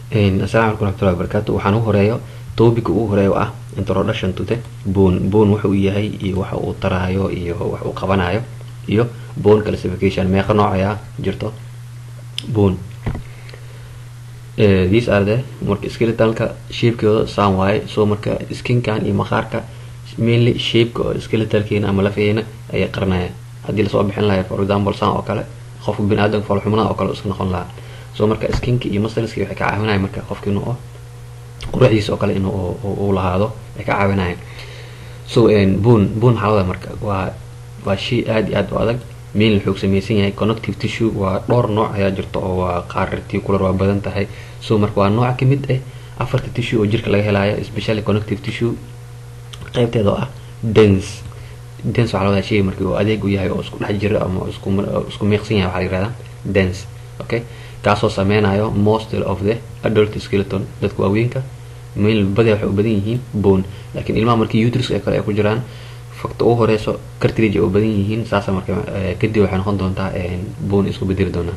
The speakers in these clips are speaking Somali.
asalaamu calaykum waraxmatullahi wabarakaatu waxaan u horeeyo topica ugu horeeya oo ah introduction to the bone bone wuxa uu yahay iyo waxa uu taraayo iyo wax uu qabanayo iyo bone classification meeqa nooc ayaa jirto bone these are the marka skeletalka shapekeeda saan waaye so marka skinkan iyo maqaarka mainly shapeka oo skeletalkeena ama lafeena ayay qaranayaan haddii lasoo bixin lahay for example saan oo kale qofka bini aadamka falxumada oo kale iska noqon lahaa so marka skinka iyo muscleska waxay ka caawinaya marka qofka inuu quruxdiisa oo kale in uu lahaado ay ka caawinayaan so bone bone maxaa wada marka waa waa shay aada iyo aada u adag mainly wuxuu samaysan yahay connective tissue waa dhowr nooc ayaa jirta oo waa qaar reticular waa badan tahay so marka waa nooc kamid ah afarta tissue oo jirka laga helayo especially connective tissue qaybteeda oo ah dens dens waxaa lawadaa shay markii uu adeeg u yahay oo isku dhex jira ama isku isku miiqsan yahay waxaa la yirahdaa dens okay kaasoo sameynayo most of the adult skeleton dadka waaweynka main badia waxay u badan yihiin bone laakiin ilmaha markii uterus ee kale ay ku jiraan fakta ugu horeyso cartridge ay u badan yihiin saasa marka kadib waxay noqon doontaa bone isku bedeli doonaa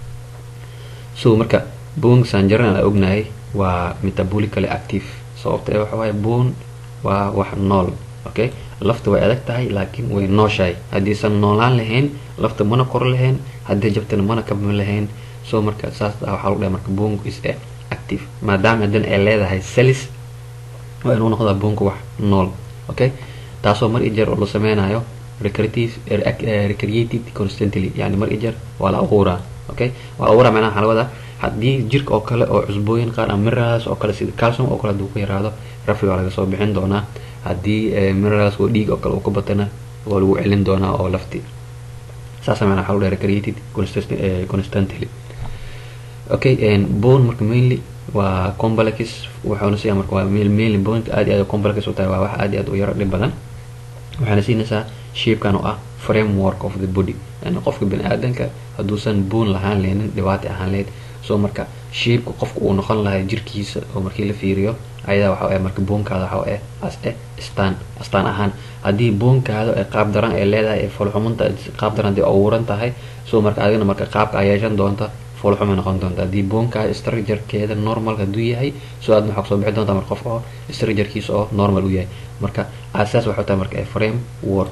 so marka bone sanjaran aan ognahay waa metabolically active sababta ee waxa waaye bone waa wax nool okay lafta way adag tahay laakiin way nooshahay haddiisan noolaan lahayn lafta mana kor lahayn haddii jabtana mana kabma lahayn so marka saas waxaa lagu dhahay marka bonku is a active maadaama haddana ay leedahay celis waa inuu noqdaa bonku wax nool okay taasoo mar i jeer oo la sameynayo recreative recreated constantly yani mar i jeer waa la abuuraa okay waa la abuuraa macnaha waxaa laga wadaa haddii jirka oo kale oo cusbooyin qaar ama minerals oo kale sida calcium oo kale hadduu ku yaraado rafi waa laga soo bixin doonaa haddii minerals oo dhiig oo kale uu ka batana waa lagu celin doonaa oo lafti saasa macnaha waxaa lagu dhahay recreated constantly okay bone marka mainly waa complex waxaana siyaa marka waa mainly boneka aad iyo aad complex u tahay waa wax aad iyo aad u yaro dhib badan waxaana siinaysaa shapekan oo ah framework of the body yani qofka bini aadanka hadduusan bone lahaan lehnin dhibaata ahaan lahayd so marka shapeka qofka uu noqon lahay jirkiisa oo markii la fiiriyo ayadaa waxa ah marka boonkaada waxa ah as e staan astaan ahaan haddii boonkaada ee qaab daran ay leedahay ee folxumunta qaab daran hadii abuuran tahay so marka adigana marka qaabka ay yeeshan doonta foolxumay noqon doonta haddii boonkaada structurekeeda normal hadduu yahay so aadna waxaa kusoo bixi doonta marka qof oo structurekiisa oo normal u yahay marka asaas waxay tahay marka frame work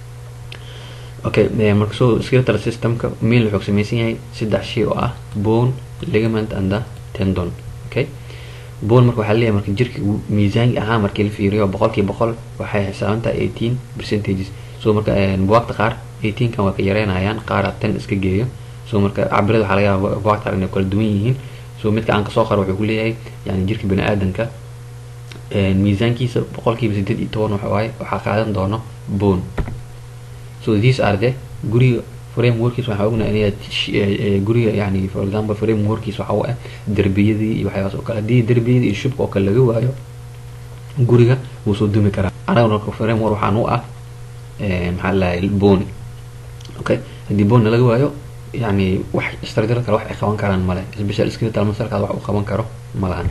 okay marka so skeletal systemka main wuxuu samaysan yahay saddex shay oo ah bone ligament and the tendon okay bone marka waxaa leeyahay marka jirka miisaanki ahaan markii la fiiriyo boqolkiiba boqol waxay xisaabantahay eighteen percentages so marka buwaagta qaar eighteenkan waa ka yareynayaan qaara ten iska geeyo so marka cabirada waxaa laga yaaba buwaagta inay kala duwan yihiin so midka aan kasoo qaro wuxuu ku leeyahay yani jirka bini aadanka miisaankiisa boqolkiiba sideed iyo toban waxa waaye waxaa qaadan doono bone so these are the guriga frameworkiis waxaa ognahay inay guriga yani for example frameworkiis waxa u ah derbiyadii iyo waxyaabas oo kale haddii derbiyadii iyo shubka oo kale laga waayo guriga wuu soo dumi karaa anaga marka framework waxaan u ah maxaa lahay bone okay haddii bone laga waayo yani wax structure kale wax ay qaban karaan male special skeletal muscle-kaada wax uu qaban karo ma lahan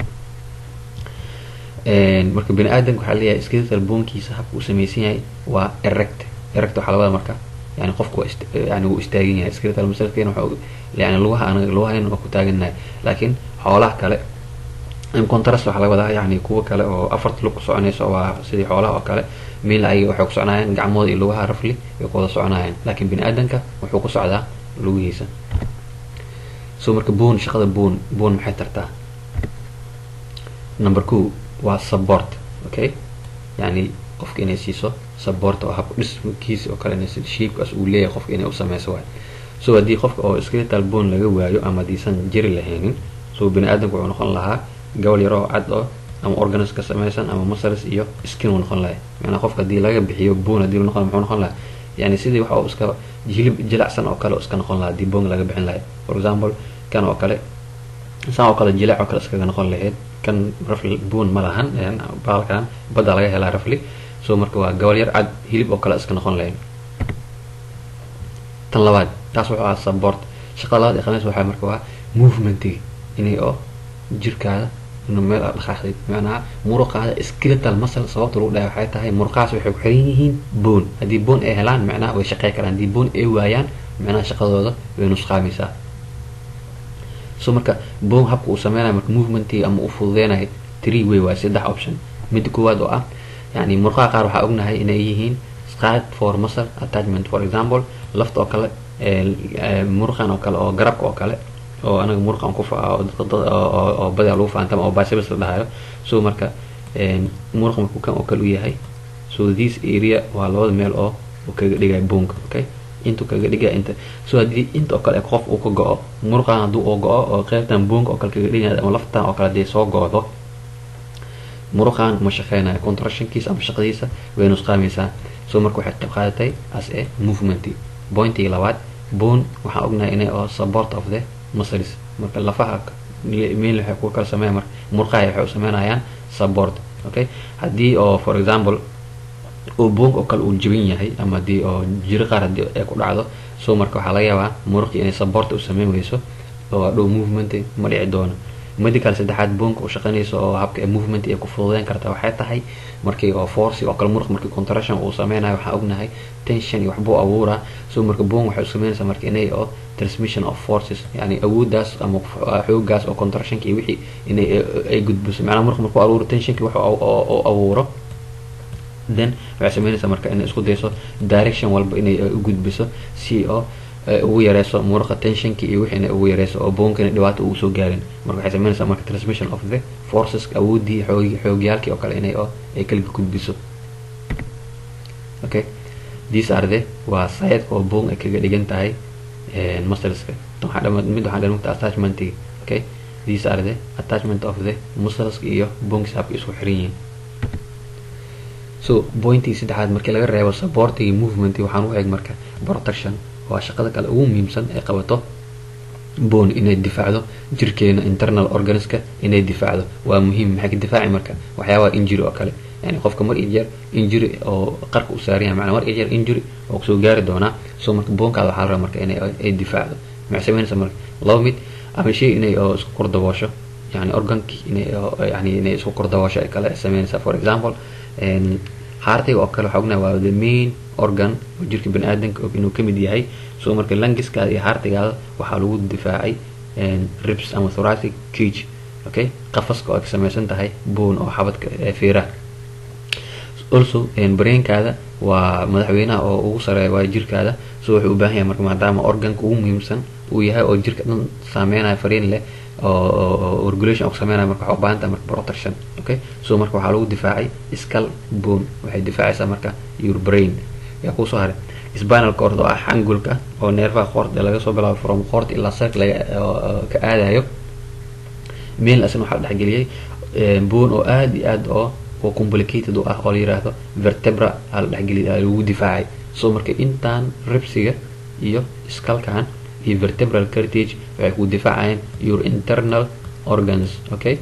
marka bini aadamka waxaa leeyahay skeletal bonekiisa habka uu samaysan yahay waa erect erect waxaa labada marka yani qofku yani wuu istaagan yahay skeletal muscle-keena waxa yani lugaha anaga lugahayn waa ku taagannahay laakiin xoolaha kale contrast waxaa laga wadaa yani kuwa kale oo afarta lug ku soconayso waa sidii xoolaha oo kale mainly ayaga waxay ku soconayaan gacmooda iyo lugaha rafli way ku wada soconayaan laakiin bini aadanka wuxuu ku socdaa lugihiisa so marka bone shaqada bone bone maxay tartaa number two waa support okay yani qofka inay siiso support oo hab dhiskiisa oo kale inay shapekas uu leeyahay qofka inay u sameyso waay so haddii qofka oo skeletal bone laga waayo ama hadiisan jiri lahaynin so bini aadamka wuxuu noqon lahaa gobol yar oo cad oo ama organs ka sameysan ama muscles iyo skin uu noqon lahay macnaa qofka haddii laga bixiyo bone hadii noqon muxuu noqon lahaa yani sidii waxa uu iska hilib jilacsan oo kale iska noqon lahaa hadii bone laga bixin lahay for example kan oo kale saan oo kale jilac oo kale iskaga noqon lahayd kan rafli bone ma lahan baalkan badda laga helaa rafli so marka waa gobol yar cad hilib oo kale iska noqon lahayd tan labaad taas wuxuu ahaa support shaqada labaad ee qabanaysa waxaa marka waa movementiga inay oo jirkaada inuu meel aad dhaqaaqdid macnaha muruqaada skeletal muscle sababta lagu dhahay waxay tahay muruqaas waxay ku xiran yihiin bone haddii bone ay helaan macnaha way shaqey karaan haddii bone ay waayaan macnaha shaqadooda way nusqaamaysaa so marka bone habka uu sameynayo marka movementii ama u fududeynayo three way waaye saddex option midda koowaad oo ah yani murqaha qaar waxaa ognahay inay yihiin side for muscle attachment for example lafta oo kale muruqan oo kale oo garabka oo kale oo anaga muruqan ku oo badaa lagu faantama oo biceps la dhahayo so marka muruq markuu kan oo kale u yahay so this area waa labada meel oo kaga dhigaya boonka okay intuu kaga dhigaya inta so haddii inta oo kale qof uu ka go-o muruqan hadduu oo go-o oo qeybtan boonka oo kale kaga dhigaya ama laftan oo kale hadii soo go-do muruqan ma shaqeynayo contractionkiisa ama shaqadiisa way nusqaamaysaa so marka waxay qayb qaadatay as a movement pointii labaad bone waxaan ognahay inay oo support of the muscles marka lafaha mail waxay ku kala sameeyan marka murqaha waxay u sameynayaan support okay haddii oo for example oo boonka oo kale uu jabin yahay ama hadii oo jiro qaar hadii ay ku dhacdo so marka waxaa laga yaabaa muruqii inay support u sameyn weyso oo hadhow movement ma dhici doono medical saddexaad boonka u shaqeynayso oo habka movement ay ku fududeyn karta waxay tahay markii oo force oo kale muruq markii contraction uu sameynayo waxaan ognahay tension iyo waxbuu abuuraa so marka boon waxay u sameynaysaa marka inay oo transmission of forces yani awooddaas ama xoogaas oo contractionka iyo wixii inay ay gudbiso macnaha muruq markuu abuuro tensionki wax oo abuuro then waxay sameynaysaa marka inay isku dayso direction walba inay u gudbiso si oo ugu yareyso muruqa tensionki iyo wixii inay ugu yareyso oo boonka inay dhibaato ugu soo gaarin marka waxay sameynaysaa marka transmission of the forces awoodii xoog xoogyaalkii oo kale inay oo ay kala gudbiso okay these are the waa sayidka oo boon ay kaga dhigan tahay muscleska mid waxaan dhamagta attachmentiga okay these are the attachment of the muscleska iyo boonkiisa habka isku xiran yihiin so pointii saddexaad markii laga reebo supportigi movement waxaan u eeg marka protection waa shaqada kale ugu muhiimsan ee qabato bone inay difaacdo jirkeena internal organiska inay difaacdo waa muhiim maxay ka difaaci marka waxyaabaha injury oo kale yani qofka mar iyo jeer injury oo qarka u saaran yahay macnaa mar iyo jeer injury oo kusoo gaari doonaa so marka boonkaada waxaa la rabaa marka inay ay difaacdo maxay sameynaysaa marka laba mid ama shay inay oo isku kordaboosho yani organkii inay yani inay isku kordaboosho ay kale sameynaysaa for example haartiga oo kale waxaa ognahay waa the main organ oo jirka bani aadamka inuu kamid yahay so marka langiskaada iyo haartigaada waxaa lagu difaacay ribs ama thoracic cage okay qafaska oo ay samaysan tahay bone oo xabadka feeraha also brainkaada waa madaxweynaha oo ugu sareeya waa jirkaada so wuxuu u baahan yahay marka maadaama organka ugu muhiimsan uu yahay oo jirka dhan saameynayo fariin leh oo regulation ku sameynaya marka waxaa u baahan tahay marka protection okay so marka waxaa lagu difaacay skull bone waxay difaacaysaa marka your brain yaa kusoo haray spinal cord oo ah xangulka oo neerfaha qoorta laga soo bilaabo from qoorta ilaa sark laga ka aadayo meel asna waxaa la dhexgeliyay bone oo aada iyo aada oo oo complicated u ah oo la yiraahdo vertebra aa la dhexgeliyay lagu difaacay so marka intaan ribsiga iyo skalkan iyo vertebral cartage waxay ku difaacayaan your internal organs okay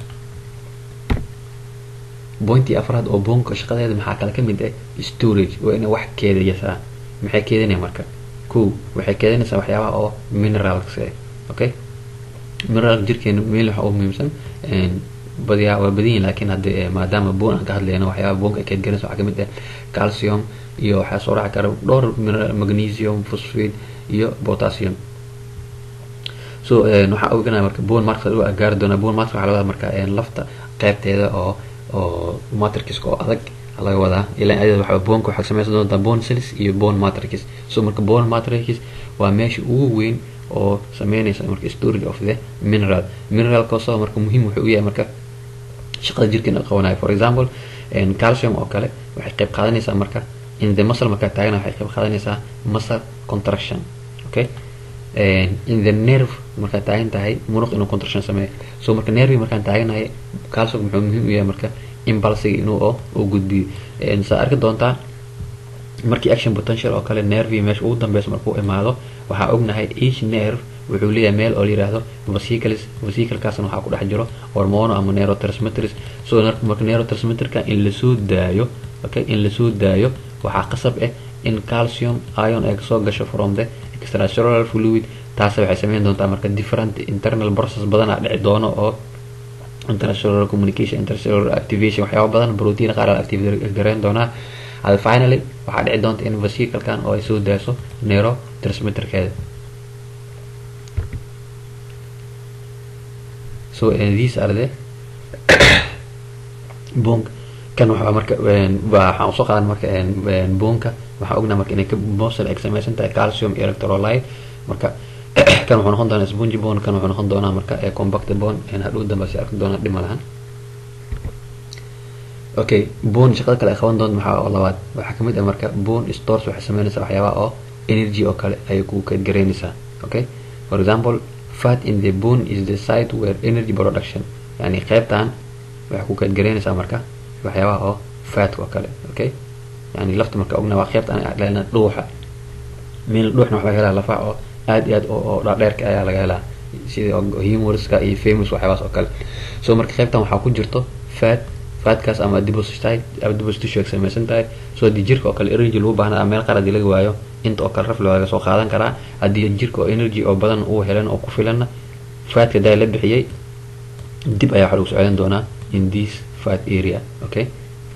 pointii afraad oo boonka shaqadeeda maxaa kale kamid ah storage waa inay wax keedaysaa maxay keedinaya marka ko waxay keedinaysaa waxyaabaha oo minerals eh okay mineral jirkeena meel waxa u muhiimsan badiyaa waa badan yihin laakiin hadde maadaama boon aan ka hadlayno waxyaabaha boonka ay keedgalinaysa waxaa kamid ah calcium iyo waxaa soo raaci kara dhowr magnesium phosphate iyo potassium so waxaa oganaya marka bone marks u gaari doonaa bone marks waxaa laga wadaa marka lafta qaybteeda oo oo matrixka oo adag laga wadaa ilaa ayada waxa boonka waxaa samaysan doontaa bone cells iyo bone matrix so marka bone matrix waa meesha ugu weyn oo sameynaysa marka storage of the mineral mineralkaasoo marka muhiim wuxuu u yahay marka shaqada jirkeena qabanayo for example calcium oo kale waxay qayb qaadanaysaa marka in the muscle markaa taagana waxay qayb qaadanaysaa muscle contraction okay in the nerve markaa taagan tahay muruq inuu contraction sameeyo so marka nervi markaan taaganahay calcium muxuu muhiim u yahay marka impulsiga inuu oo u gudbiyo saa arki doontaa markii action potential oo kale nervi meesha ugu dambeysa markuu imaado waxaa ognahay each nerve wuxuu leeyahay meel oo la yiraahdo vesicles vesiclekaasna waxaa ku dhex jiro hormono ama neurotransmitters so marka neurotransmitterka in lasoo daayo okay in lasoo daayo waxaa qasab ah in calcium ion ay kasoo gasho from the extracellular fluid taas waxay sameyn doontaa marka different internal process badan aa dhici doono oo intercellular communication intercellular activation waxyaaba badan protein qaar la activate gareyn doonaa hada finally waxaa dhici doonta in vesiclekan oo ay soo daaso neurotransmitterkeeda so uh, these are the bone kan waxaa marka waxaan usoo qaadan marka boonka waxaan ognaa marka inay ka mosel ay samaysan tahay calcium electrolyte marka kan wuxuu noqon doonaa spongy bone kan wuxuu noqon doonaa marka compact bone hadhow dambe si arki doonaa dhima lahan okay bone shaqada kale ay qaban doonto maxaa oo labaad waxaa kamid ah marka bone stores waxay sameynaysaa waxyaabaha oo energy oo kale ayay ku kaydgaraynaysaa okay for example fat in the bone is the site where energy production yani qaybtan waxay ku kaydgaraynaysaa marka waxyaabaha oo fatka oo kale okay yani lafta marka ogna waa qaybta aan dhalina dhuuxa meel dhuuxna waxa laga helaa lafaha oo aad iyo aad oo dhaadheerka ayaa laga helaa sida humorska iyo famous waxyaabahaas oo kale so marka qaybtan waxaa ku jirto fat fatkaas ama adipose tissue ay samaysan tahay so haddii jirka oo kale energy lagu baahnaa meel qaar haddii laga waayo inta oo kale raf laga soo qaadan karaa haddii jirka oo energy oo badan uu helan oo ku filanna fatka daa la bixiyey dib ayaa waxa lagu socodin doonaa in this fat area okay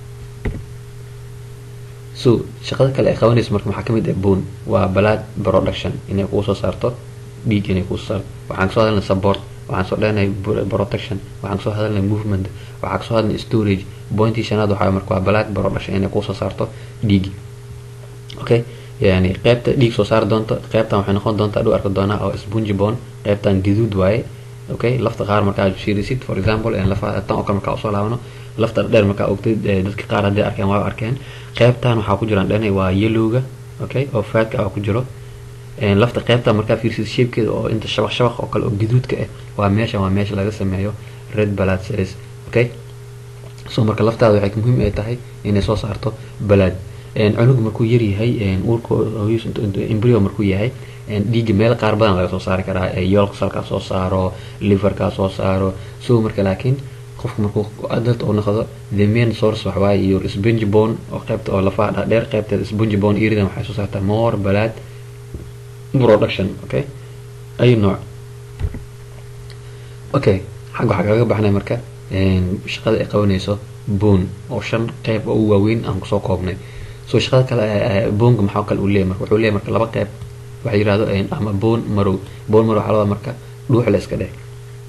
so shaqada kale ay qabanayso marka maxaa kamid ah bone waa blood production inay kuu soo saarto dhiig inay kuu soo saarto waxaan kasoo hadalnay support waxaan soo dhehnay protection waxaan kasoo hadalnay movement waxaan kasoo hadalnay storage pointii shanaad waxaa marka waa blood production inay kuu soo saarto dhiigi okay yani qaybta dhiig soo saari doonto qaybtan waxay noqon doontaa dhow arki doonaa oo spongy bone qaybtan gaduud waaye okay lafta qaar markaa fiirisid for example lafa tan oo kale markaa usoo laabano lafta dheer markaa ogtay dadka qaar haddii arkeen waa arkeen qaybtan waxaa ku jiraan dhanay waa yellowga okay oo fatka ah ku jiro lafta qaybta markaa fiirsid shapekeeda oo inta shabaq shabaq oo kale oo gaduudka ah waa meesha waa meesha laga sameeyo red blood cells okay so marka laftaada waxay muhiim ay tahay inay soo saarto blood cunuga markuu yaryahay uurka embryo markuu yahay dhiigga meel qaar badan laga soo saari karaa yoolka salkaa soo saaro liverkaa soo saaro so marka laakiin qofka markuu adult uu noqdo the main source waxawaaye iyo spongy bone oo qaybta oo lafaha dhaadheer qaybteeda spongy bone iridan waxay soo saartaa more blood production okay ay nooc okay xagga waxaa kaga baxnay marka shaqada ay qabanayso bone oo shan qayb oo u waaweyn aan kusoo koobnay so shaqada kale boonka maxaa kale uu leeyahy marka wuxuu leeyahy marka laba qayb waxa yirahdo ama bone marow bone marow waxaa labada marka dhuux la iska dheh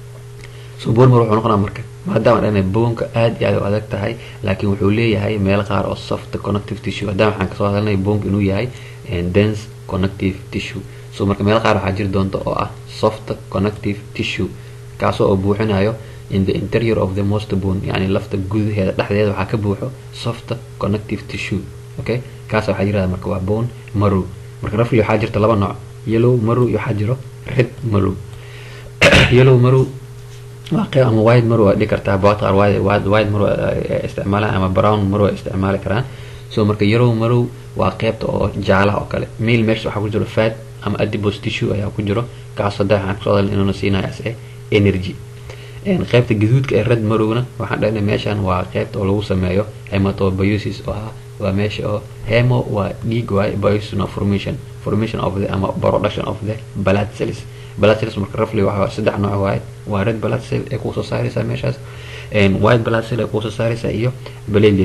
so bone marow wuxuu noqonaa marka maadaama dhanay boonka aad iyo aad u adag tahay laakiin wuxuu leeyahay meel qaar oo soft connective tissue haddana waxaan kasoo hadalnay boonka inuu yahay dense connective tissue so marka meel qaar waxaa jiri doonta oo ah soft connective tissue kaasoo oo buuxinayo in the interior of the most bone yani lafta gudaheeda dhexdeeda waxaa ka buuxo soft connective tissue okay kaas waxaa yirahda marka waa bone marow marka rafli waxaa jirta laba nooc yellow marow iyo waxaa jiro red marow yellow marow waa qeyb ama white marow waa dhigi kartaa bawad qaar white marow isticmaalaan ama brown marow ay isticmaali karaan so marka yellow marow waa qeybta oo jaalaha oo kale male mesh waxaa ku jiro fat ama adipose tissue ayaa ku jiro kaas hadda waxaan kusoo hadalna inuuna siinayo as e energy qaybta gaduudka ee red marowna waxaan dhahnay meeshan waa qaybta oo lagu sameeyo hematobiosis oo ah waa meesha oo hemo waa dhiig waaye biosis no formation formation of the ama production of the blood cells blood cells marka roughly waxa saddex nooc waaye waa red blood cell ee kusoo saaraysa meeshaas white blood cell ee kusoo saaraysa iyo platelet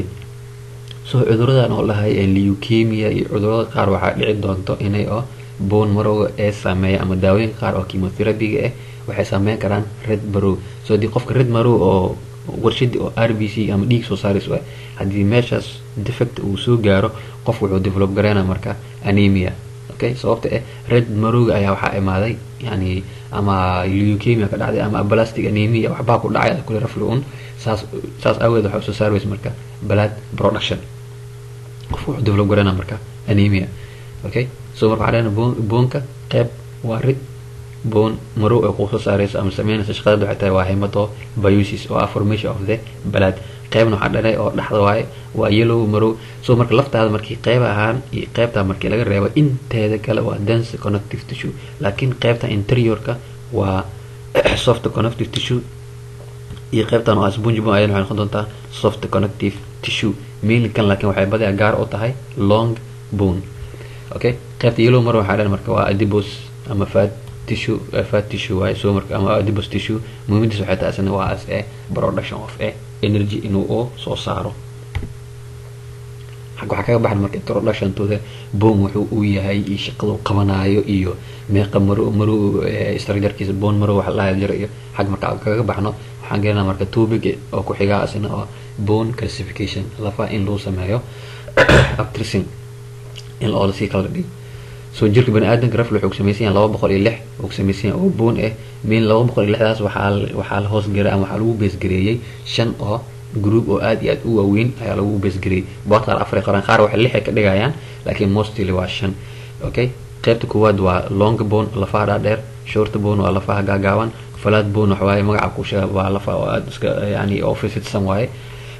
so cuduradan oo lahay leukemia iyo cudurada qaar waxaa dhici doonto inay oo bone marowga ee saameeya ama daawooyinka qaar oo chemotherapyga ah waxay saameyn karaan red marow so haddii qofka red marow oo warshadii oo r b c ama dhiig soo saarayso ah haddii meeshaas defect uu soo gaaro qof wuxuu develop gareynaa marka anemia okay sababta eh red marowga ayaa waxaa imaaday yani ama leukemia ka dhacday ama plastic anemia waxbaa ku dhacay kule rafli un saas saas aageed waxaa soo saaraysa marka blood production qof wuxuu develop gareynaa marka anemia okay so marka waxaa dhahna boonka qeyb waa red bone marow ay kusoo saarayso ama sameynaysa shaqadada waxay tahay waa hematobiosis oo ah formation of the blood qeybna waxaa dhalay oo dhexda waaye waa yellow marow so marka laftaada markii qeyb ahaan iyo qeybtaa markii laga reebo inteeda kale waa dense connective tissue laakiin qeybta interiorka waa soft connective tissue iyo qeybtan oo ah spongy bone ayana waxay noqon doontaa soft connective tissue mainly kan laakiin waxay badaa gaar u tahay long bone okay qeybta yellow marow waxaa dhan marka waa adipose ama fat tissue fat tissue waaye so marka ama adipose tissue muhiimadiisa waxay tahay asna waa as a production of a energy inuu oo soo saaro xag waxaa kaga baxan marka introductiontooda bone wuxuu uu yahay iyo shaqada uu qabanayo iyo meeqa maro maro structurekiisa bone maro wax la jiro iyo xag marka kaga baxno waxaan gelinaa marka topic oo ku xigaa asina oo bone classification lafaha in lagu sameeyo abtracing in oo lasii kala dhigo soo jirka bani aadamka rafli wuxuu samaysan yahay laba boqol iyo lix uu samaysan yahay oo bone ah min laba boqol iyo lixdaas waxaa waxaa la hoos garay ama waxaa lagu beesgareeyey shan oo group oo aad iyo aad u waaweyn ayaa lagu beesgareeyey bood qaar afar qoran qaar waxay lix ay ka dhigayaan laakiin mostly waa shan okay qaybta koowaad waa long bone lafaha dhaadheer short bone waa lafaha gaagaaban flat bone waxa waaye magaca ku sheega waa lafa oo aad iska yani oo fifidsan waaye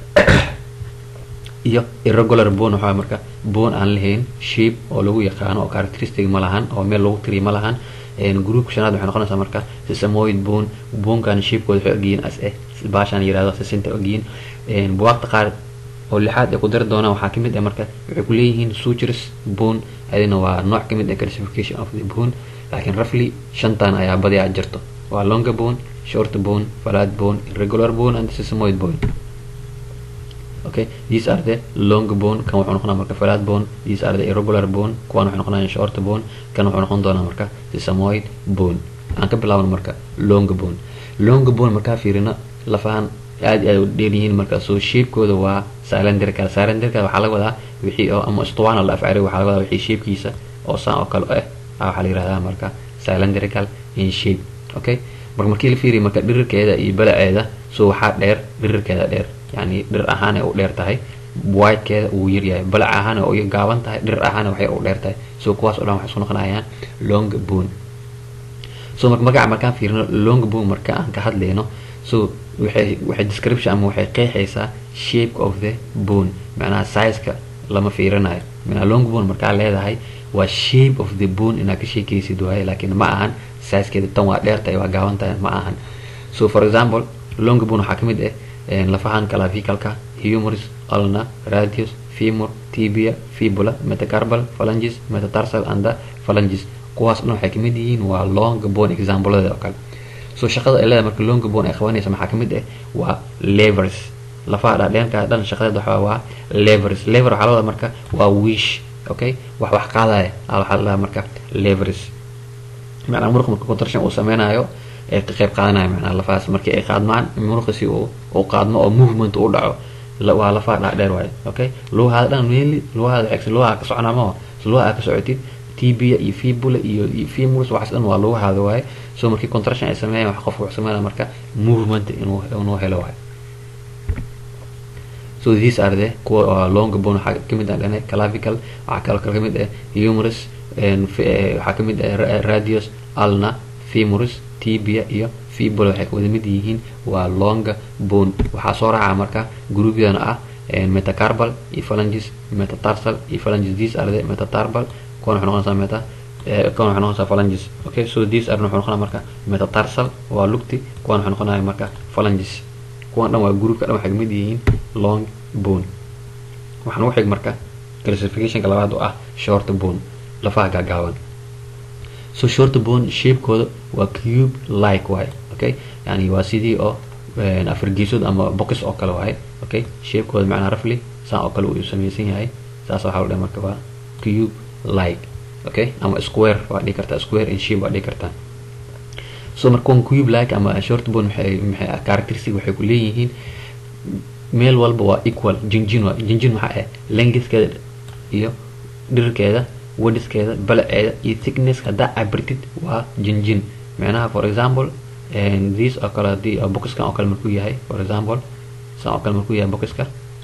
iyo irregular bone waxaa marka bone aan lahayn shape oo lagu yaqaano oo characteristic ma lahan oo meel lagu tiriyo ma lahan groupka shanaad waxay noqonaysaa marka sesamoid bone bonkan shapekood waxay ogyihiin as eh baashaan yirahdo sesinta ogyihiin buwaaqta qaar oo lixaad ay ku dari doonaan waxaa kamid ah marka waxay ku leeyihiin sutures bone adina waa nooc kamid ah classification of the bone laakiin roughly shantan ayaa badiyaa jirto waa longer bone short bone flat bone irregular bone and sesamoid bone okay these are the long bone kan wuxuu noqonaa marka flat bone these are the irregular bone kuwan waxay noqonayaan short bone kan wuxuu noqon doonaa marka sesamoid bone aan ka bilaabno marka long bone long bone markaa fiirino lafahan aad aad u dheer yihiin marka soo shapekooda waa cylindrical cylindrical waxaa laga wadaa wixii oo ama istuwaana la afcari waxaa laga wadaa wixii shapekiisa oo saan oo kale ah waxaa la yirahdaa marka cylindrical in shape okay marka markii la fiiriyo marka dhirirkeeda iyo balaceeda soo waxaa dheer dhirirkeeda dheer yani dhir ahaan ay u dheer tahay whitekeeda uu yaryahay balac ahaan ay u gaaban tahay dhir ahaan waxay u dheer tahay soo kuwaas oo dhan waxay isku noqonayaan long bone so marka magaca markaan fiirino long bone marka aan ka hadlayno so waxay waxay description ama waxay qeexaysaa shape of the bone macnaha sizeka lama fiirinayo macnaha long bone markaa leedahay waa shape of the bone inaad ka sheekaysid waaye laakiin ma ahan sizekeeda tan waa dheer tahay waa gaaban tahay ma ahan so for example long bone waxaa kamid ah lafahan clavicalka humerus ulna radius femur tibia fibula metacarpal phalanges metatarsal and phalanges kuwaas dhan waxay kamid yihiin waa long bone exampleada oo kale so shaqada ay leedahay marka long bone ay qabanaysa maxaa kamid ah waa levers lafaha dhaadheenka dhan shaqadeeda waxaa waa levers lever waxaa lawada marka waa wish okay wax wax qaadaya waxaa la dhahaa marka levers macnaa muruq marka contraction uu sameynayo ay ka qayb qaadanaya macnaa lafahaas markii ay qaadmaan muruqisi uu uu qaadmo oo movement uu dhaco waa lafaha dhaadheer waaye okay lugahaada dhan mainly lugahaada xigsan lugaha ka soconaa ma lugaha ka socotid tibia iyo fibula iyo femurs waxaas dhan waa lugahaada waaye so markii contraction ay sameeyaan wax qofku wuxuu sameynaya marka movement inuu inuu helo waaye so these are the kuwa long bone waxaa kamid ah dhane clavical waxaa kaloo kale kamid ah humerus waxaa kamid ah radius ulna femurus tibia iyo fibula waxay wada mid yihiin waa long bone waxaa soo raaca marka gruubyadana ah metacarpal iyo phalanges metatarsal iyo phalanges these are the metatarpal kuwan waxay noqonaysaa meta kuwan waxay noqonaysaa phalanges okay so these are waxay noqonaya marka metatarsal waa lugti kuwan waxay noqonaya marka phalanges kuwan dhan waa groupka dhan waxay kamid yihiin long bone waxaan ugu xig marka classificationka labaad oo ah short bone lafaha gaagaaban so short bone shapekooda waa cube like waaye okay yani waa sidii oo afar geesood ama box oo kale waaye okay shapekooda macnaa roughly saan oo kale uu samaysan yahay saas waxaa la dhahay marka waa cube like okay ama square waa dhihi kartaa square in shape waa dhihi kartaa so marka kuwan cube like ama short bone maxay maxay characteristic waxay ku leeyihiin meel walba waa equal jinjin waa jinjin maxaa ah lengthkeeda iyo dhirkeeda wadiskeeda balaceeda iyo thickness haddaa cabirtid waa jinjin macnaha for example this oo kale hadii boxkan oo kale markuu yahay for example san oo kale markuu yahay boxka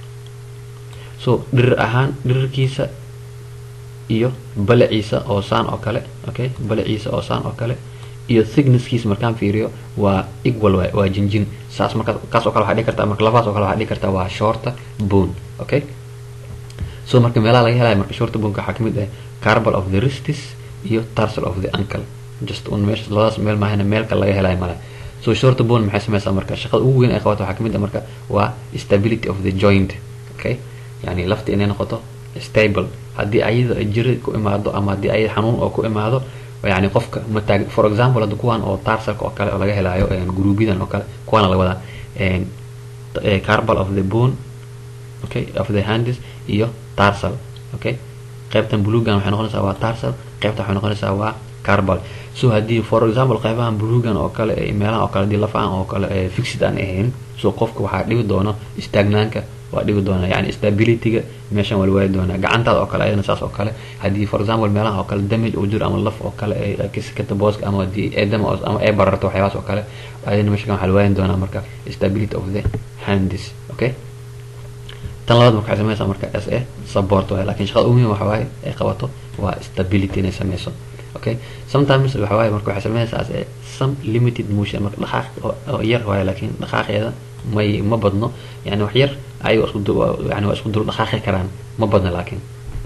so dhirir ahaan dhirirkiisa iyo balaciisa oo saan oo kale okay balaciisa oo saan oo kale iyo thicknesskiisa markaan fiiriyo waa equal waay waa jinjin saas marka kaas oo kale waxaa dhihi kartaa marka labaas oo kale waxaa dhihi kartaa waa short bone okay so marka meelaha laga helayo marka short boneka waxaa kamid ah carbal of the wristis iyo tarsal of the ankle just un meesha labadaas meel maahana meel kale laga helayo male so short bone maxay sameysaa marka shaqada ugu weyn ay qabato waxaa kamid ah marka waa stability of the joint okay yani lafta inay noqoto stable haddii ayada jiri ku imaado ama haddii ayada xanuun oo ku imaado yani qofka mataag for example hadda kuwan oo tarsalka oo kale oo laga helayo gruubyadan oo kale kuwaana laga wadaa carbal of the bone okay of the hands iyo tarsal okay qaybtan bulugan waxay noqonaysaa waa tarsal qaybtan waxay noqonaysaa waa carbal so haddii for example qaybahan bulugan oo kale meelahan oo kale hadii lafahan oo kale fixid aan ahayn so qofka waxaa dhibi doono istaagnaanka waa dhibi doona yani stabilityga meeshan waa la waayi doonaa gacantaada oo kale ayadana saas oo kale haddii for example meelaha oo kale damage uu jiro ama laf oo kale kisikata booska ama hadii eedama ama ay bararto waxyaabaas oo kale ayadana meeshan waxaa la waayin doonaa marka stability of the hands okay tan labaad marka waxay sameynaysaa marka s a support waaye lakin shaqada ugu muhiim waxa waaye ay qabato waa stability inay sameyso okay sometimes waxa waaye marka waxay sameynaysaa as a some limited motion marka dhaqaaq oo yar waaye laakiin dhaqaaqeeda may ma badno yani wax yar ayagoo isku yani waa isku dul dhaqaaqi karaan ma badna laakiin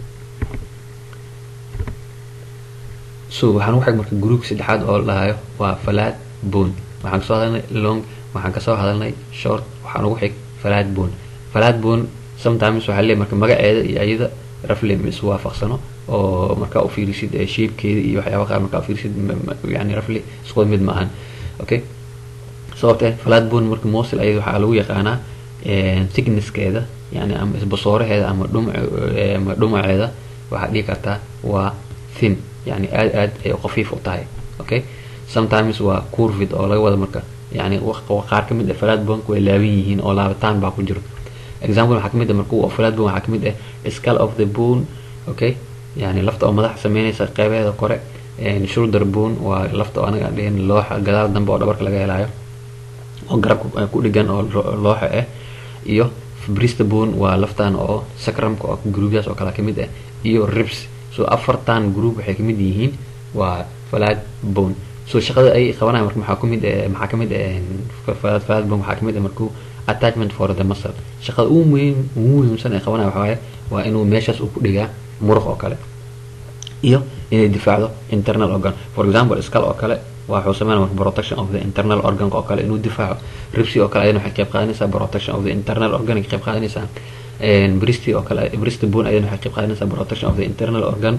so waxaan ugu xig marka groupka saddexaad oo la dhahayo waa falaad bone waxaan kasoo hadalnay long waxaan kasoo hadalnay short waxaan ugu xig falaad bone falaad bone sometimes waxaa leeyahay marka magaceeda iyo ayada rafle ma is waafaqsano oo markaa u fiirisid shapekeeda iyo waxyaaba qaar markaa ufiirisid yani rafle isku mid ma ahan okay sababtee falaad bone marka mosil ayada waxaa lagu yaqaanaa thicknesskeeda yani ama isbasooraheeda ama dhum ama dhumaceeda waxaa dhihi kartaa waa thin yani aad aad ay qafiif u tahay okay sometimes waa curvid oo laga wada marka yani qaar kamid ah falaad bonka way laaban yihiin oo laabitaan baa ku jiro example waxaa kamid ah marka falaad bone waxaa kamid ah skull of the bone okay yani lafta oo madaxa sameynaysa qeybeeda kore shoulder bone waa lafta oo anaga dhihin looxa gadaal dambe oo dhabarka laga helayo oo garabka ku dhigan oo looxa ah iyo brista bone waa laftan oo sacrumka oo groupyaas oo kale kamid ah iyo ribs so afartan group waxay kamid yihiin waa falaad bone so shaqada ay qabanayan marka maxaa kamid maxaa kamid falaad falaad bone waxaa kamid ah markuu attachment for the muscle shaqada ugu muhiim ugu muhiimsan ay qabanaya waxaa waaye waa inuu meeshaas uu ku dhigaa muruq oo kale iyo inay difaacdo internal organ for example skull oo kale waxuu sameynaya marka protection of the internal organ oo kale inuu difaaco ribsi oo kale ayadana waxay qayb qaadanaysaa protection of the internal organ ay qayb qaadanaysaa bristy oo kale bristy bone ayadana waxay qayb qaadanaysaa protection of the internal organ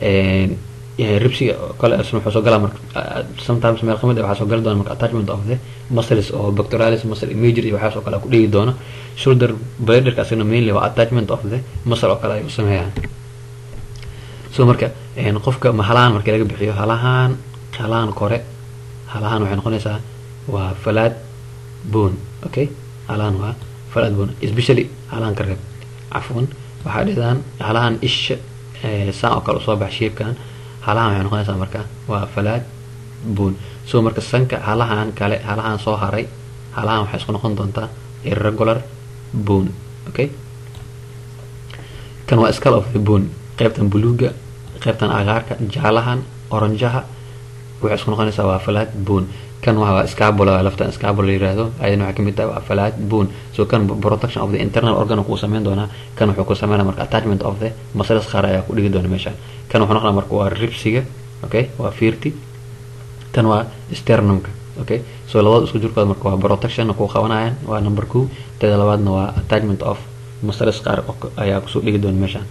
ribsiga oo kale isna wuxuu soo galaa marka sometimes meel kamid ah waxaa soo gali doona marka attachment of the muscles oo pectoralis muscle major iyo waxaas oo kale ku dhigi doono shoulder bladerka asagna mainly waa attachment of the muscle oo kale ay u sameeyaan so marka qofka ma halahan marka laga bixiyo halahan halahan kore halahan waxay noqonaysaa waa falaad bone okay halahan waa falaad bone especially halahan ka reeb cafwan waxaa dhidaan halahan isha saan oo kale usoo bax shapekan halahan waxay noqonaysaa marka waa falaad bone so marka sanka halahan kale halahan soo haray halahan waxay isku noqon doontaa irregular bone okay kan waa skull of the bone qaybtan buluuga qaybtan agaarka jaalahan oranjaha waxay isku noqonaysaa waa falaad bone kan waa scabula laftan scabula la yiraahdo ayadana waxay kamid tahay waa falaad bone so kan protection of the internal organ kuu sameyn doonaa kan wuxuu ku sameynaa marka attachment of the muscles qaar ayaa ku dhigi doona meeshaan kan wuxuu noqonaa marka waa ribsiga okay waa fiirti tan waa sternumka okay so labada isku jirkooda marka waa protection ku qabanayaan waa number two teda labaadna waa attachment of muscles qaar ayaa kusoo dhigi doona meeshaan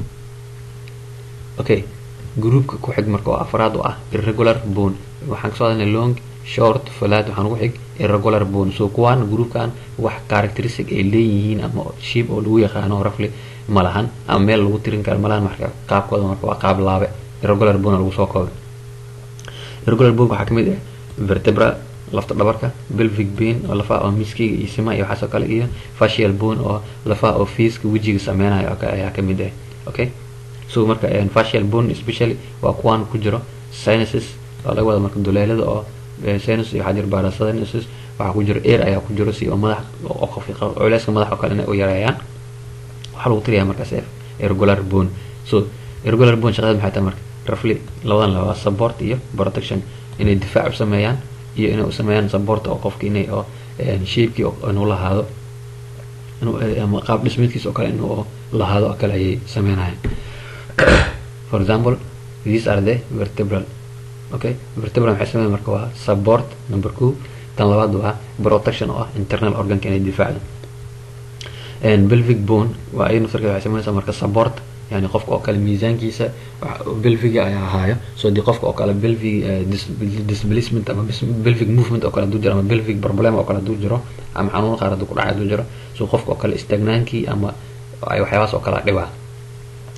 okay groupka ku xig marka oo afraad u ah irregular bone waxaan kasoo hadalnay long short falaad waxaan ugu xig irregular bone so kuwaan groupkan wax characteristic ay leeyihiin ama ship oo lagu yaqaano rafli ma lahan ama meel lagu tirin karo ma lahan marka qaabkooda marka waa qaab laabe irregular bone lagu soo koobay irregular bone waxaa kamid ah vertebra lafta dhabarka belvic bane oo lafaha oo miskiga iyo sima iyo waxaas oo kale iyo facial bone oo lafaha oo fiiska wejiga sameynayo oo kale ayaa kamid ah okay so marka facial bone especially waa kuwaan ku jiro sinuses oo laga wada marka duleelada oo sinus iyo waxaa jira parasinuses waxaa ku jiro air ayaa ku jiro si oo madax oo culeyska madax oo kale inay u yareeyaan waxaa lagu tiriyaa markaas irregular bone so irregular bone shaqadeed maxay tahay marka roughly labadan laba support iyo protection inay difaac u sameeyaan iyo inay u sameeyaan support oo qofka inay oo shapekii inuu lahaado ama qaab dhismeedkiisa oo kale inuu lahaado oo kale ayay sameynayaan for example these are the vertebral okay vertebral maxay sameyn marka waa support number two tan labaad waa protection oo ah internal organka inay difaacdo belvic bone waa ay naftarkeeda waxay sameynaysaa marka support yani qofka oo kale miisaankiisa belviga ayaa ahaayo so dii qofka oo kale belvig displacement ama belvic movement oo kale haduu jiro ama belvic problem oo kale haduu jiro ama xanuun qaar haduu ku dhacay haduu jiro so qofka oo kale istaagnaankii ama ay waxyaabahaas oo kale dhibaa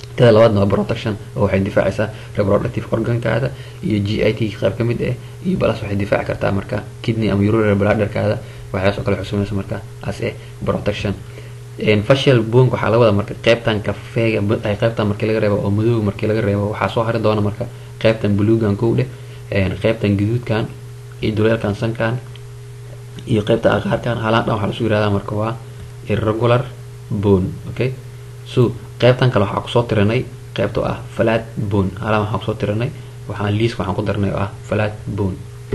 tada labaadna waa protection oo waxay difaacaysaa reproductive organkaada iyo g i t qayb ka mid ah iyo balas waxay difaaci kartaa marka kidney ama urinary bladderkaada waxyaas oo kale xusumaysa marka as a protection facial bonk waxaa laga wadaa marka qeybtan kafeega ay qeybtan markii laga reebo oo madooga markii laga reebo waxaa soo hari doona marka qeybtan buluugan kow dheh qeybtan gaduudkan iyo duleelkan sankan iyo qeybta aqaarkan halaan dhan waxaa lasu yirahdaa marka waa irregular bone okay so qeybtan kale waxaa kusoo tiranay qeybta oo ah flat bone halaan waxaan kusoo tiranay waxaan liiska waxaan ku darnay oo ah flat bone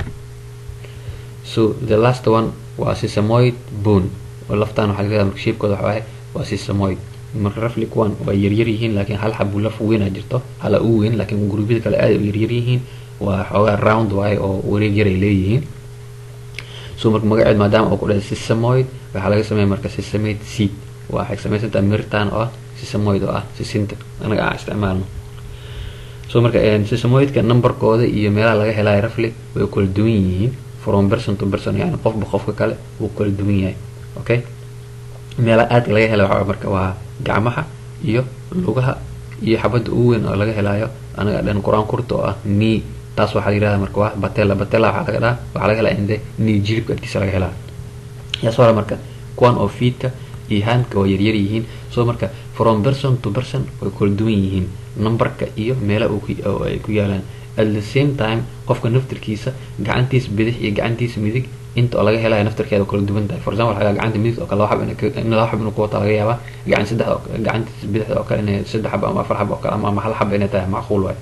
so the last one waa sesamoid bone oo laftaan waxaa laga marka shape-kooda waxa waaye waa sesamoid marka rafli kuwan waa yaryar yihiin laakiin hal xabu laf weynaa jirto hala u weyn laakiin gurubyada kale aad u yaryar yihiin waa xoogaa round waaye oo wareeg yar ay leeyihiin so marka magaceed maadaama uu ku dhahay sesamoid waxaa laga sameeya marka sesamoid seed waxay samaysantaa miritaan oo ah sesamoid oo ah sisinta anaga aan isticmaalno so marka sesamoidka numberkooda iyo meelaha laga helayo rafli way kala duwan yihiin from person to person yani qofba qofka kale wuu kala duwan yahay okay meelaha aadka laga hela waxaa marka waa gacmaha iyo lugaha iyo xabadda ugu weyn oo laga helayo anaga dhan qur-aan kurta oo ah knee taas waxaa la yirahda marka waa batella batella waxaa laga dhaha waxaa laga helaa inde knee jilibka agtiisa laga helaa yaas hore marka kuwan oo feedka iyo handka waa yaryar yihiin so marka from person to person way kala duwan yihiin numberka iyo meela ay ku yaalaan at the same time qofka naftirkiisa gacantiisa bidix iyo gacantiisa midig inta oo laga helayo naftirkeeda kala duwan tahay for example waxaa gacanta midig oo kale laba xab in laba xab inuu ku wata laga yaabaa gacan saddex gacantiisa bidixda oo kale inay saddex xab ama afar xab oo kale ama hal xab inay tahay macquul waay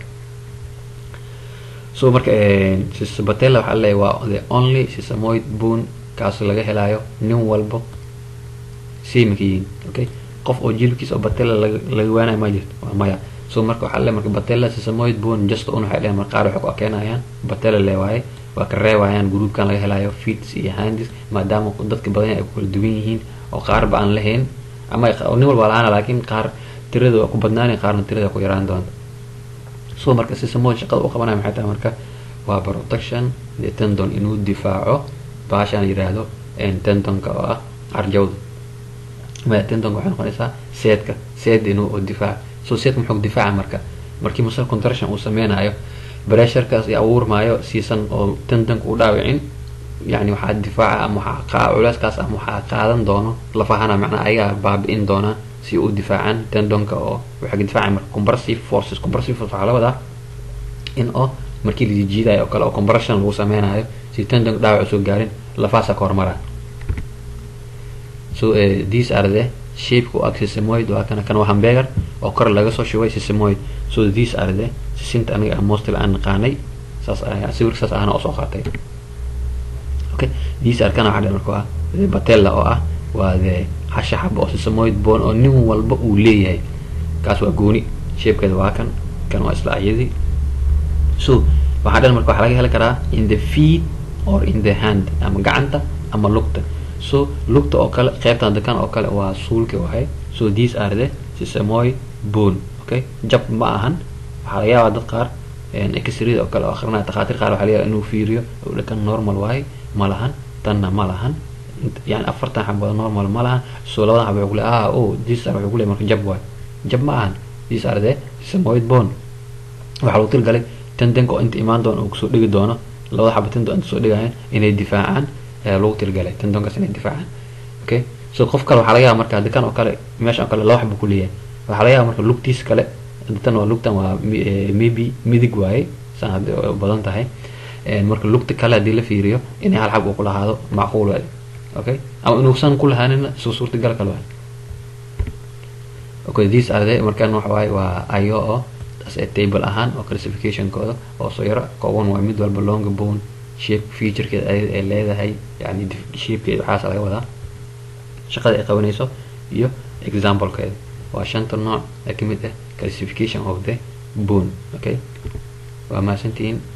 so marka sisabatella waxaa leeyahay waa the only sisamoid bone kaas laga helayo nin walbo sameka yihiin okay qof oo jilibkiisa oo batella laga waanayo ma jirto waa maya so marka waxaa leeyahay marka batella sisamoid bone just un waxay leeyahay marka qaar waxay ku akeenayaan batella le waaye waa ka reebayaan gruupkan laga helayo feeds iyo handis maadaama dadka badan ay ku kala duwan yihiin oo qaarba aan lahayn ama nin walba lahaana laakiin qaar tirada waa ku badnaanay qaarna tirada ku yaraan doonta so marka sisamoid shaqada u qabanaya maxay tahay marka waa protection the tendon inuu difaaco baashaan yiraahdo tendonka oo ah arjawda maya tendonka waxay noqonaysaa seedka seed inuu difaaco so seedka muxuu difaaca marka markii muscle contraction uu sameynayo bresharkaas i abuurmaayo siisan oo tendonka u dhaawicin yani waxaa difaaca ama waxaa culeyskaas ama waxaa qaadan doono lafahana macnaa ayagaa baabi-in doonaa si u difaacaan tendonka oo waxay ka difaacaya marka compressive forces compressive force waxaa la wadaa in oo markii la jiidayo oo kale oo compression lagu sameynayo si tendonka dhaawac usoo gaarin lafahaasa ka hormaraa so uh, these are the shape u ag sisamoid waa kana kan waa hambegar oo kor laga soo shubay sisamoid so these are the sisinta aniga mostly aan naqaanay saas sawirka saas ahana oo soo qaatay okay these are kana waxaa marka waa the batella oo ah waa the hasha xaba oo sisamoid bone oo nin walba uu leeyahay kaas waa gooni shapekeeda waa kan kan waa isla ayadii so waxaa dhan marka waxaa laga heli karaa in the feet or in the hand ama gacanta ama lugta so lugta oo kale qeybtan dakan oo kale waa suulka wahay so these are the sisamoid bone okay jab ma ahan waxaa laga yaabaa dad qaar exrada oo kale oo akrinaya takhaatiir qaar waxaa laga yaabaa inuu fiiriyo dhakan normal waaye ma lahan tanna ma lahan yani afartan xabooda normal ma lahan so labadan xabo wuxuu ku leeyahay ah oh these are wuxuu ku leeyahay marka jab waaye jab ma ahan these are the sisamoid bone waxaa lagu tilgalay tendenka oo inta imaan doona uu kusoo dhigi doono labada xabo tendon inta soo dhigayaan inay difaacaan ayaa lagu tilgalay tendonkaas inay difaacaan okay so qof kale waxaa laga yaaba marka dakan oo kale meeshan oo kale laba xabo ku leeyahay waxaa laga yaaba marka lugtiis kale tan waa lugtan waa maybe midig waaye saan hadii badan tahay marka lugta kale haddii la fiiriyo inay hal xab uu ku lahaado macquul waaye okay ama inuusan ku lahaanina soo suurtagal kale waaye okay these are the markan waxa waaye waa ayo oo as a table ahaan oo classificationkooda oo soo yaro kooban waa mid walba long bone shape featurekeeda ay leedahay yani shapekeeda waxaas laga wadaa shaqada ay qabanayso iyo examplekeeda waa shanta nooc ee kamid ah classification of the bone okay waa mahadsantihiin